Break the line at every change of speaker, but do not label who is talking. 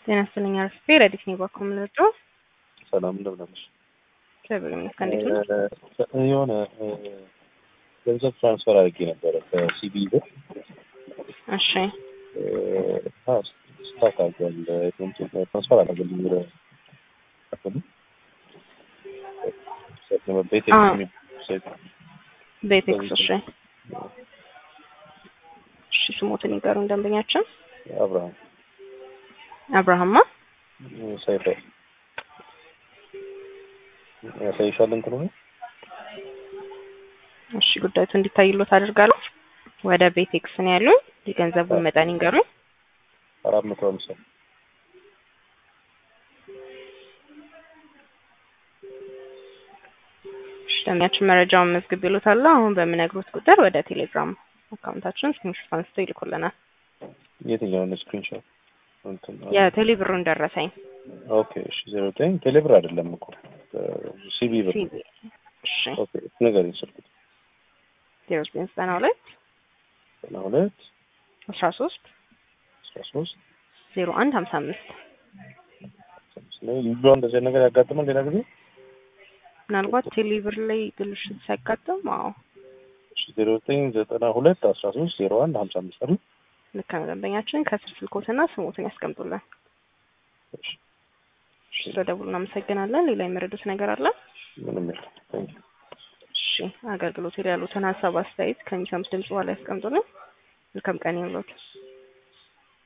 ጤና ይስጥልኝ አርፍቴ ረዲት ነኝ ባኮ ምንርዶ
ሰላም እንደምን አለሽ?
እግዚአብሔር ይመስገን። እንዴት ነው?
እ የሆነ እ ገንዘብ ትራንስፈር አድርጌ ነበረ ከሲቢ ብር
እሺ
እ አዎ ስታክ አድርጓል። እንትን ትራንስፈር አደረገልኝ ወደ አካባቢ ቤት
አዎ።
ሴት
ቤቴክስ እሺ እሺ ስሞትን ይገሩን ደንበኛችን
አብርሃም
አብርሃማ
ሰይፈ ያሳይሻል እንትኑ ነው
እሺ ጉዳዩቱ እንዲታይሎት አድርጋለሁ። ወደ ቤቴክስ ነው ያሉኝ። የገንዘቡን መጠን ይንገሩኝ።
አራት መቶ ሀምሳ
እሺ ደንበኛችን መረጃውን መዝግብ ይሉታል። አሁን በምነግሩት ቁጥር ወደ ቴሌግራም አካውንታችን ስክሪንሾት አንስተው ይልኩልናል።
የትኛውን ስክሪንሾት እንትን
የቴሌ ብሩን ደረሰኝ
ኦኬ እሺ ዜሮ ዘጠኝ ቴሌብር አይደለም እኮ ሲቢ ብር
ሲቢ እሺ
ኦኬ ነገር ስልኩት
ዜሮ ዘጠኝ ዘጠና ሁለት
ዘጠና ሁለት
አስራ ሶስት
አስራ ሶስት
ዜሮ አንድ ሀምሳ አምስት
ልጇ እንደዚህ አይነት ነገር ያጋጥማል ሌላ ጊዜ
ምናልባት ቴሌ ብር ላይ ብልሽት ሲያጋጥም አዎ
እሺ ዜሮ ዘጠኝ ዘጠና ሁለት አስራ ሶስት ዜሮ አንድ ሀምሳ አምስት አይደል
ልክ ነው። ደንበኛችን ከስር ስልኮትና ስሞትን ያስቀምጡልን።
እሺ
እሺ ስለደውሉ እናመሰግናለን። ሌላ የመረዱት ነገር አለ?
ምንም የለም ታንኪ
እሺ አገልግሎት ላይ ያሉትን ሀሳብ አስተያየት ከሚሰሙት ድምጽ በኋላ ያስቀምጡልን። መልካም ቀን ይሁንልዎት።